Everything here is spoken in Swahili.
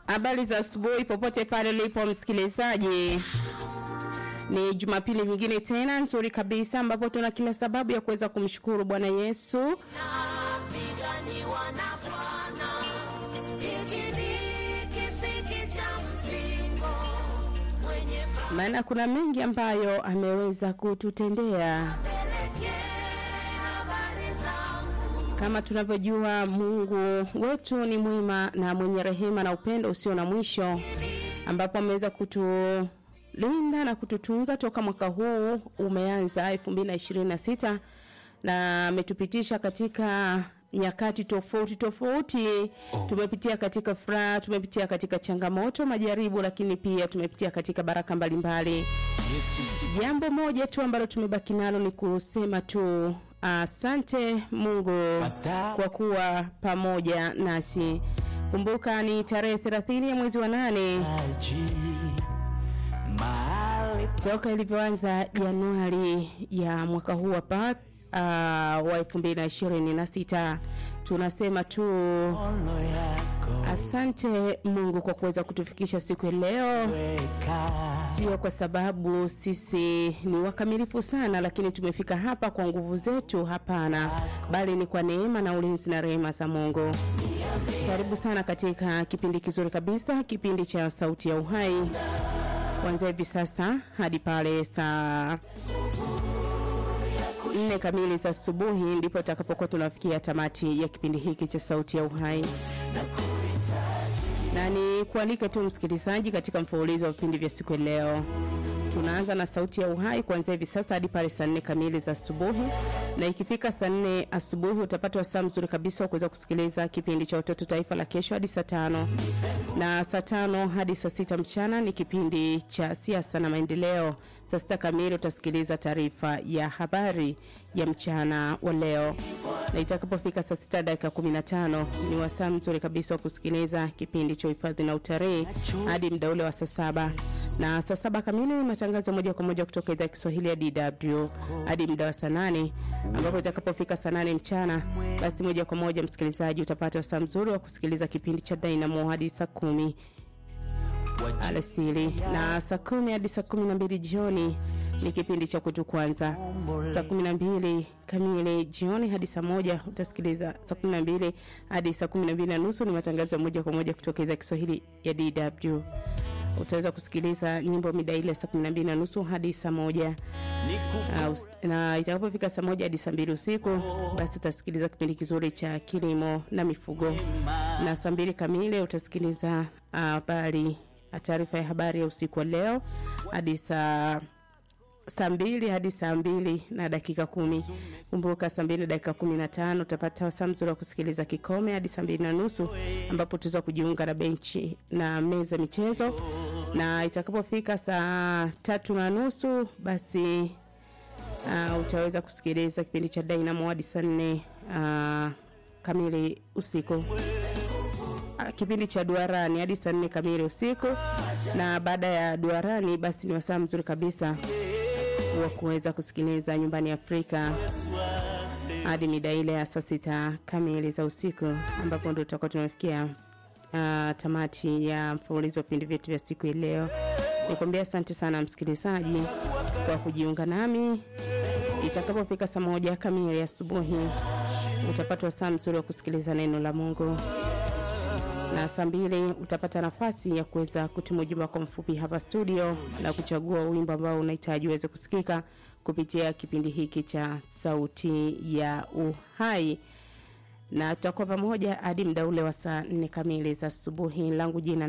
Habari za asubuhi popote pale ulipo msikilizaji. Ni Jumapili nyingine tena nzuri kabisa ambapo tuna kila sababu ya kuweza kumshukuru Bwana Yesu. Napiganiwa na Bwana, hiki ni kisiki cha mpingo mwenye Maana kuna mengi ambayo ameweza kututendea. pelekee habari zangu Kama tunavyojua Mungu wetu ni mwema na mwenye rehema na upendo usio na mwisho ambapo ameweza kutulinda na kututunza toka mwaka huu umeanza 2026 na ametupitisha katika nyakati tofauti tofauti oh. tumepitia katika furaha tumepitia katika changamoto majaribu lakini pia tumepitia katika baraka mbalimbali Yesu si jambo moja tu ambalo tumebaki nalo ni kusema tu asante mungu Ata- kwa kuwa pamoja nasi kumbuka ni tarehe 30 ya mwezi wa nane taji mahali toka ilivyoanza januari ya mwaka huu hapa uh, wa 2026 tunasema tu ono yako asante mungu kwa kuweza kutufikisha siku ya leo weka sio kwa sababu sisi ni wakamilifu sana lakini tumefika hapa kwa nguvu zetu hapana bali ni kwa neema na ulinzi na rehema za mungu karibu sana katika kipindi kizuri kabisa kipindi cha sauti ya uhai kuanzia hivi sasa hadi pale saa nne kamili za asubuhi ndipo takapokuwa tunafikia tamati ya kipindi hiki cha sauti ya uhai na ni kualike tu msikilizaji katika mfululizo wa vipindi vya siku ya leo tunaanza na sauti ya uhai kuanzia hivi sasa hadi pale saa nne kamili za asubuhi na ikifika saa nne asubuhi utapata wasaa mzuri kabisa wa kuweza kusikiliza kipindi cha watoto taifa la kesho hadi saa tano na saa tano hadi saa sita mchana ni kipindi cha siasa na maendeleo saa sita kamili utasikiliza taarifa ya habari ya mchana wa leo na itakapofika saa sita dakika kumi na tano ni wasaa mzuri kabisa wa kusikiliza kipindi cha uhifadhi na utalii hadi mda ule wa saa saba na saa saba kamili ni matangazo moja kwa moja kutoka idhaa ya kiswahili ya dw hadi mda wa saa nane ambapo itakapofika saa nane mchana basi moja kwa moja msikilizaji utapata wasaa mzuri wa kusikiliza kipindi cha dynamo hadi saa kumi alasiri na saa kumi hadi saa kumi na mbili jioni ni kipindi cha kutu kwanza saa kumi na mbili kamili jioni hadi saa moja utasikiliza saa kumi na mbili hadi saa kumi na mbili na nusu ni matangazo ya moja kwa moja kutoka idhaa ya kiswahili ya dw utaweza kusikiliza nyimbo mida ile saa kumi na mbili na nusu hadi saa moja Uh, us- na itakapofika saa moja hadi saa mbili usiku basi utasikiliza kipindi kizuri cha kilimo na mifugo na saa mbili kamili utasikiliza ah, habari uh, taarifa ya habari ya usiku wa leo hadi saa saa mbili hadi saa mbili na dakika kumi kumbuka saa mbili na dakika kumi na tano utapata wasaa mzuri wa kusikiliza kikome hadi saa mbili na nusu ambapo tutaweza kujiunga na benchi na meza michezo na itakapofika saa tatu na nusu basi uh, utaweza kusikiliza kipindi cha dynamo hadi saa nne uh, kamili usiku Ah, kipindi cha duarani hadi saa nne kamili usiku na baada ya duarani basi ni wasaa mzuri kabisa wa kuweza kusikiliza nyumbani afrika hadi mida ile ya saa sita kamili za usiku ambapo ndo tutakuwa tumefikia uh, tamati ya mfululizo wa vipindi vyetu vya siku ya leo nikwambia asante sana msikilizaji kwa kujiunga nami itakapofika saa moja kamili asubuhi utapata wasaa mzuri wa kusikiliza neno la mungu na saa mbili utapata nafasi ya kuweza kutuma ujumbe wako mfupi hapa studio na kuchagua wimbo ambao unahitaji uweze kusikika kupitia kipindi hiki cha sauti ya uhai na tutakuwa pamoja hadi mda ule wa saa nne kamili za asubuhi langu jina